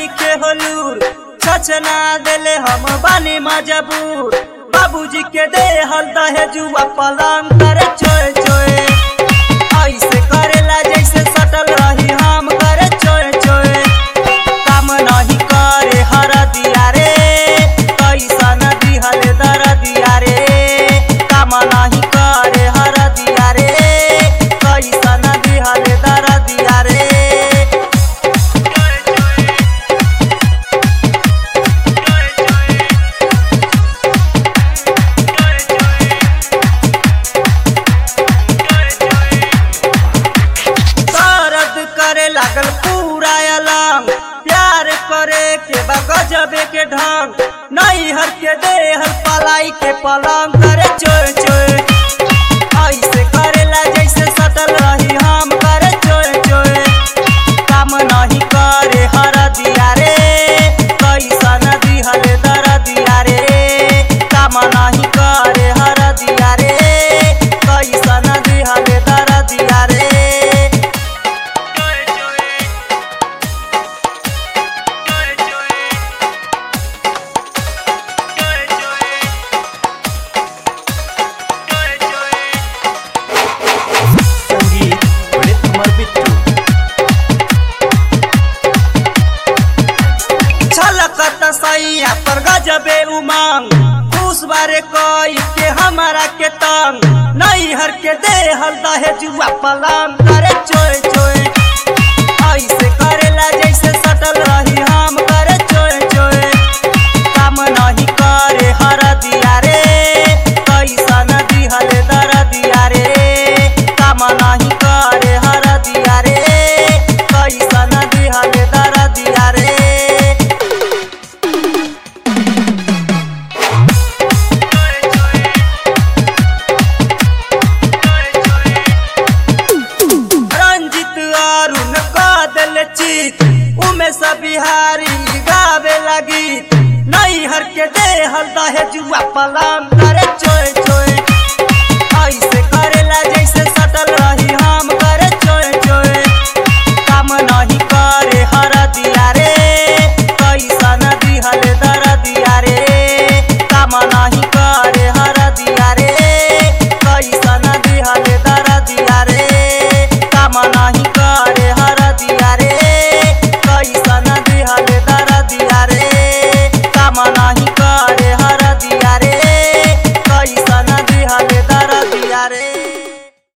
नहीं के होलूर छचना देले हम बानी मजबूर बाबूजी के दे हल दहेजुआ पलंग करे चोए चोए ऐसे करेला जैसे सटल रही हम करे चोए चोए काम नहीं करे हर दिया रे कैसा नदी हल दर दिया रे काम नहीं करे हर दिया रे कैसा नदी हल दर दिया रे दर्द करे लागल पूरा अलंग प्यार करे के बा गजबे के ढंग नहीं हर के दे हर पलाई के पलंग करे चोय चोय ऐसे करेला जैसे सटल रही हम करे चोय चोय काम नहीं करे हर दिया रे कैसा नदी हले दर दिया रे काम नहीं करे हर दिया रे कैसा नदी हले दर दिया रे संगीत पंडित कुमार बिट्टू छलकत सैया पर गजबे उमंग खुश बारे कोई के हमारा के तंग नहीं हर के दे हल दहे जुआ पलंग करे चोय चोय ऐसे करेला जैसे सटल रही हम करे चोय चोय काम नहीं करे हर दिया रे कैसा नदी हल दर दिया रे काम नहीं करे हर दिया रे कैसा नदी हल दर दिया रे रंजित अरुण कादल चित उमे सब बिहारी गावे लगी नहीं हर के दे हल दहे जुआ पलंग करे चोय चोय ऐसे करेला जैसे सटल रही हम करे चोय चोय काम नहीं करे हर दिया रे कैसा नदी हल दर दिया रे काम नहीं करे हर दिया रे कैसा नदी हल दर दिया रे काम नहीं करे हर दिया रे कैसा नदी हल दर दिया रे काम नहीं करे हर दिया रे कैसा नदी हल